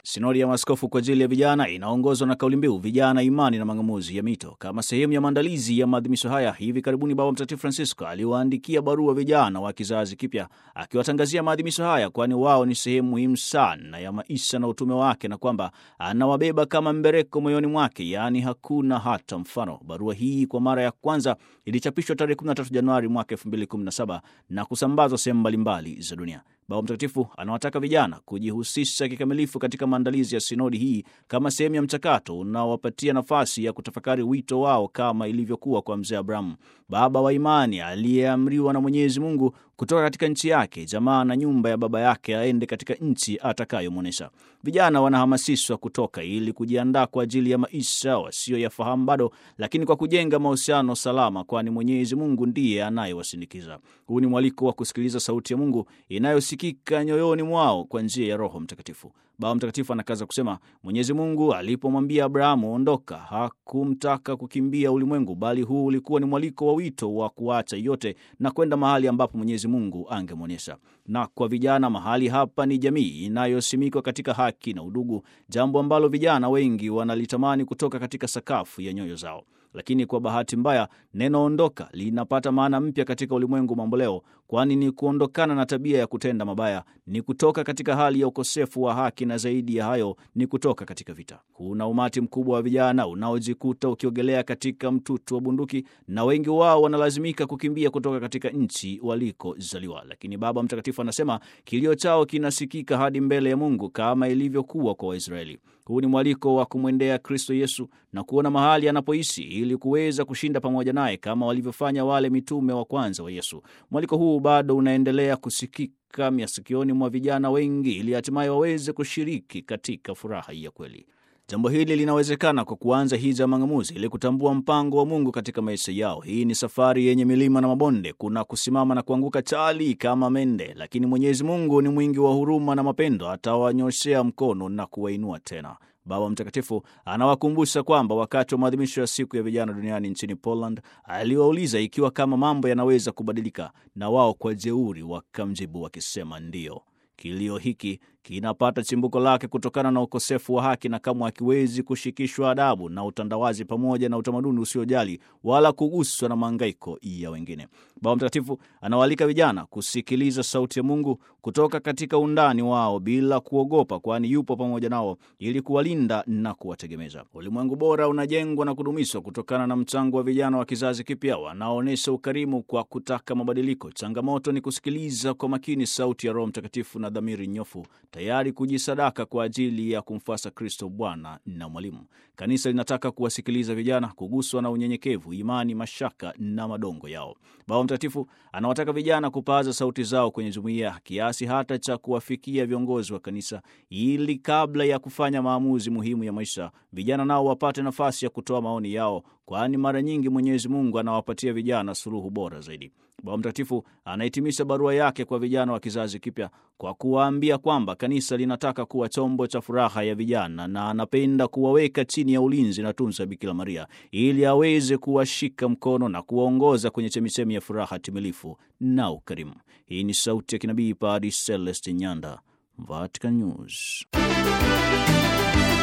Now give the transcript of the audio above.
Sinodi ya maaskofu kwa ajili ya vijana inaongozwa na kauli mbiu vijana, imani na mang'amuzi ya mito. Kama sehemu ya maandalizi ya maadhimisho haya, hivi karibuni Baba Mtakatifu Francisco aliwaandikia barua vijana wa kizazi kipya akiwatangazia maadhimisho haya, kwani wao ni sehemu muhimu sana ya maisha na utume wake, na kwamba anawabeba kama mbereko moyoni mwake, yaani hakuna hata mfano. Barua hii kwa mara ya kwanza ilichapishwa tarehe 13 Januari mwaka 2017 na kusambazwa sehemu mbalimbali za dunia. Baba Mtakatifu anawataka vijana kujihusisha kikamilifu katika maandalizi ya sinodi hii kama sehemu ya mchakato unaowapatia nafasi ya kutafakari wito wao kama ilivyokuwa kwa mzee Abrahamu, baba wa imani aliyeamriwa na Mwenyezi Mungu kutoka katika nchi yake, jamaa na nyumba ya baba yake, aende katika nchi atakayomwonyesha. Vijana wanahamasishwa kutoka ili kujiandaa kwa ajili ya maisha wasiyoyafahamu bado, lakini kwa kujenga mahusiano salama, kwani Mwenyezi Mungu ndiye anayewasindikiza. Huu ni mwaliko wa kusikiliza sauti ya Mungu inayosikika nyoyoni mwao kwa njia ya Roho Mtakatifu. Baba Mtakatifu anakaza kusema, Mwenyezi Mungu alipomwambia Abrahamu ondoka, hakumtaka kukimbia ulimwengu, bali huu ulikuwa ni mwaliko wa wito wa kuacha yote na kwenda mahali ambapo Mwenyezi Mungu angemwonyesha. Na kwa vijana, mahali hapa ni jamii inayosimikwa katika haki na udugu, jambo ambalo vijana wengi wanalitamani kutoka katika sakafu ya nyoyo zao. Lakini kwa bahati mbaya neno ondoka linapata maana mpya katika ulimwengu mamboleo, kwani ni kuondokana na tabia ya kutenda mabaya, ni kutoka katika hali ya ukosefu wa haki, na zaidi ya hayo ni kutoka katika vita. Kuna umati mkubwa wa vijana unaojikuta ukiogelea katika mtutu wa bunduki, na wengi wao wanalazimika kukimbia kutoka katika nchi walikozaliwa. Lakini Baba Mtakatifu anasema kilio chao kinasikika hadi mbele ya Mungu kama ilivyokuwa kwa Waisraeli. Huu ni mwaliko wa kumwendea Kristo Yesu na kuona mahali anapoishi ili kuweza kushinda pamoja naye kama walivyofanya wale mitume wa kwanza wa Yesu. Mwaliko huu bado unaendelea kusikika masikioni mwa vijana wengi ili hatimaye waweze kushiriki katika furaha ya kweli. Jambo hili linawezekana kwa kuanza hija ya mang'amuzi ili kutambua mpango wa Mungu katika maisha yao. Hii ni safari yenye milima na mabonde, kuna kusimama na kuanguka chali kama mende, lakini Mwenyezi Mungu ni mwingi wa huruma na mapendo, atawanyoshea mkono na kuwainua tena. Baba Mtakatifu anawakumbusha kwamba wakati wa maadhimisho ya siku ya vijana duniani nchini Poland, aliwauliza ikiwa kama mambo yanaweza kubadilika, na wao kwa jeuri wakamjibu wakisema ndiyo. Kilio hiki kinapata chimbuko lake kutokana na ukosefu wa haki na kamwe hakiwezi kushikishwa adabu na utandawazi pamoja na utamaduni usiojali wala kuguswa na maangaiko ya wengine. Baba Mtakatifu anawaalika vijana kusikiliza sauti ya Mungu kutoka katika undani wao bila kuogopa, kwani yupo pamoja nao ili kuwalinda na kuwategemeza. Ulimwengu bora unajengwa na kudumishwa kutokana na mchango wa vijana wa kizazi kipya wanaoonyesha ukarimu kwa kutaka mabadiliko. Changamoto ni kusikiliza kwa makini sauti ya Roho Mtakatifu na dhamiri nyofu tayari kujisadaka kwa ajili ya kumfuasa Kristo Bwana na Mwalimu. Kanisa linataka kuwasikiliza vijana, kuguswa na unyenyekevu, imani, mashaka na madongo yao. Baba Mtakatifu anawataka vijana kupaza sauti zao kwenye jumuiya, kiasi hata cha kuwafikia viongozi wa kanisa, ili kabla ya kufanya maamuzi muhimu ya maisha, vijana nao wapate nafasi ya kutoa maoni yao, kwani mara nyingi Mwenyezi Mungu anawapatia vijana suluhu bora zaidi. Baba Mtakatifu anahitimisha barua yake kwa vijana wa kizazi kipya kwa kuwaambia kwamba kanisa linataka kuwa chombo cha furaha ya vijana na anapenda kuwaweka chini ya ulinzi na tunza Bikira Maria ili aweze kuwashika mkono na kuwaongoza kwenye chemichemi ya furaha timilifu na ukarimu. Hii ni sauti ya kinabii Padre Celestin Nyanda, Vatican News.